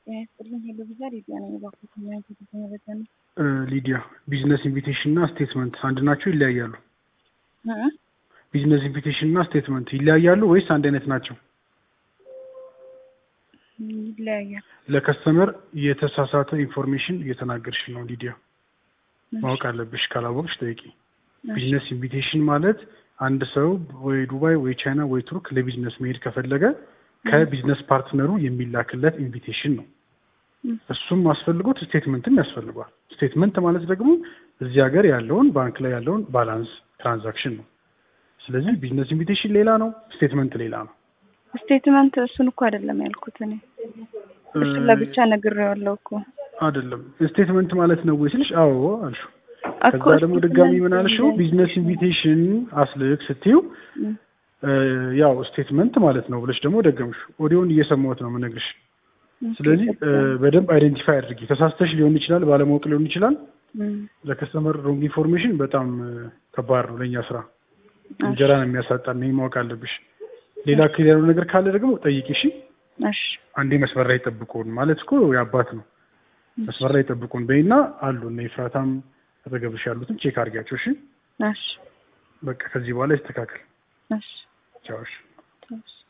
ጤና ይስጥልኝ። ሄሎ ቪዛ ሊዲያ ነኝ። እባክዎት ምን አይነት የተመረጠ ነው? ሊዲያ ቢዝነስ ኢንቪቴሽን እና ስቴትመንት አንድ ናቸው ይለያያሉ? እ? ቢዝነስ ኢንቪቴሽን እና ስቴትመንት ይለያያሉ ወይስ አንድ አይነት ናቸው? ይለያያል። ለከስተመር የተሳሳተ ኢንፎርሜሽን እየተናገርሽ ነው ሊዲያ። ማወቅ አለብሽ። ካላወቅሽ ጠይቂ። ቢዝነስ ኢንቪቴሽን ማለት አንድ ሰው ወይ ዱባይ ወይ ቻይና ወይ ቱርክ ለቢዝነስ መሄድ ከፈለገ ከቢዝነስ ፓርትነሩ የሚላክለት ኢንቪቴሽን ነው። እሱም አስፈልጎት ስቴትመንትም ያስፈልጓል። ስቴትመንት ማለት ደግሞ እዚህ ሀገር ያለውን ባንክ ላይ ያለውን ባላንስ ትራንዛክሽን ነው። ስለዚህ ቢዝነስ ኢንቪቴሽን ሌላ ነው፣ ስቴትመንት ሌላ ነው። ስቴትመንት እሱን እኮ አይደለም ያልኩት እኔ እሱን ለብቻ ነግሬዋለሁ እኮ አይደለም ስቴትመንት ማለት ነው ወይ ስልሽ፣ አዎ አልሽው። እኮ ከዛ ደግሞ ድጋሚ ምን ስቴትመንት አልሽው? ቢዝነስ ኢንቪቴሽን አስልክ ስትይው እ፣ ያው ስቴትመንት ማለት ነው ብለሽ ደግሞ ደገምሽ። ኦዲዮን እየሰማሁት ነው የምነግርሽ። ኦኬ፣ ስለዚህ ገባኝ። እ፣ በደንብ አይደንቲፋይ አድርጊ። ተሳስተሽ ሊሆን ይችላል፣ ባለማወቅ ሊሆን ይችላል። እ፣ ለከስተመር ሮንግ ኢንፎርሜሽን በጣም እ፣ ከባድ ነው ለእኛ ስራ። እንጀራ ነው የሚያሳጣን። ይሄን ማወቅ አለብሽ። ሌላ ክሊር ያለው ነገር ካለ ደግሞ ጠይቂ። እሺ፣ እሺ፣ አንዴ መስመር ላይ ጠብቁን ማለት እኮ የአባት ነው። መስመር ላይ ጠብቁን በይና አሉ እነ ኤፍራታም አጠገብሽ ያሉትን ቼክ አድርጊያቸው። እሺ፣ እሺ፣ በቃ ከዚህ በኋላ ይስተካከል። እሺ፣ ቻው። እሺ። እሺ።